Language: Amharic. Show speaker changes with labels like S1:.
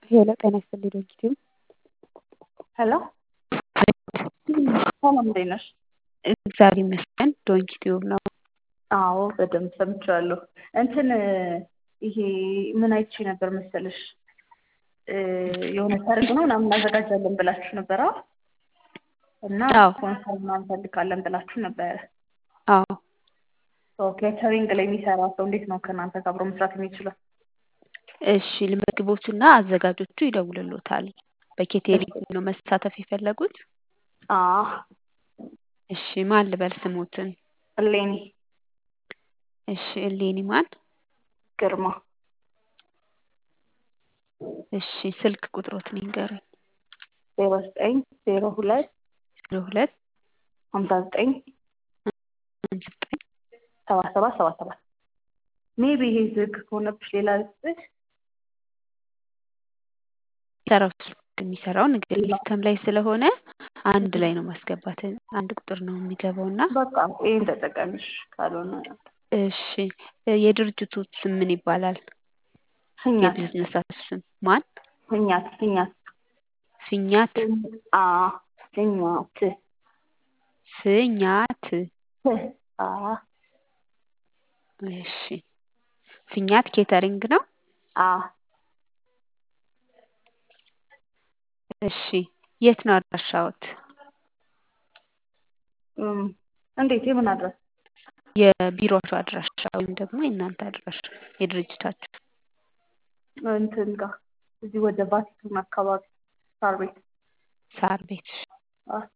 S1: ሄሎ ጤና ይስጥልኝ ዶክተር
S2: ሄሎ ሰላም እንዴት ነሽ?
S1: እግዚአብሔር ይመስገን ዶንኪ ቲዩብ ነው።
S2: አዎ በደንብ ሰምቻለሁ። እንትን ይሄ ምን አይቼ ነበር መሰለሽ የሆነ ሰርግ ነው ምናምን እናዘጋጃለን ብላችሁ ነበረ እና
S1: አዎ።
S2: ስፖንሰር ምናምን እንፈልጋለን ብላችሁ ነበረ።
S1: አዎ
S2: ኬተሪንግ ላይ የሚሰራ ሰው እንዴት ነው ከእናንተ ጋር አብሮ መስራት የሚችለው?
S1: እሺ ልመግቦትና አዘጋጆቹ ይደውልሎታል። በኬቴሪንግ ነው መሳተፍ የፈለጉት?
S2: አዎ
S1: እሺ ማን ልበል ስሞትን?
S2: እሌኒ
S1: እሺ እሌኒ ማን?
S2: ግርማ
S1: እሺ ስልክ ቁጥሮትን ይንገሩኝ።
S2: ዜሮ ዘጠኝ ዜሮ ሁለት
S1: ዜሮ ሁለት
S2: ሀምሳ ዘጠኝ
S1: ሃምሳ ዘጠኝ
S2: ሰባ ሰባት ሰባ ሰባት ሜቢ ይሄ ዝግ ከሆነብሽ ሌላ ልስጥሽ።
S1: የሚሰራው ስልክ የሚሰራው ንግድ ሲስተም ላይ ስለሆነ አንድ ላይ ነው ማስገባት አንድ ቁጥር ነው የሚገባው እና
S2: በቃ ይሄን ተጠቀምሽ ካልሆነ
S1: እሺ የድርጅቱ ስም ምን ይባላል?
S2: ህኛት
S1: የቢዝነሳችሁ ስም ማን?
S2: ህኛት ህኛት
S1: ፊኛት
S2: አ ህኛት
S1: ፍኛት
S2: አ
S1: እሺ ፊኛት ኬተሪንግ ነው።
S2: አ
S1: እሺ የት ነው አድራሻዎት?
S2: እም እንዴት የምን አድረስ
S1: የቢሮአችሁ አድራሻ ወይም ደግሞ የእናንተ አድራሻ የድርጅታችሁ
S2: እንትን ጋር እዚህ ወደ ቫቲካን አካባቢ ሳር ቤት
S1: ሳር ቤት
S2: አ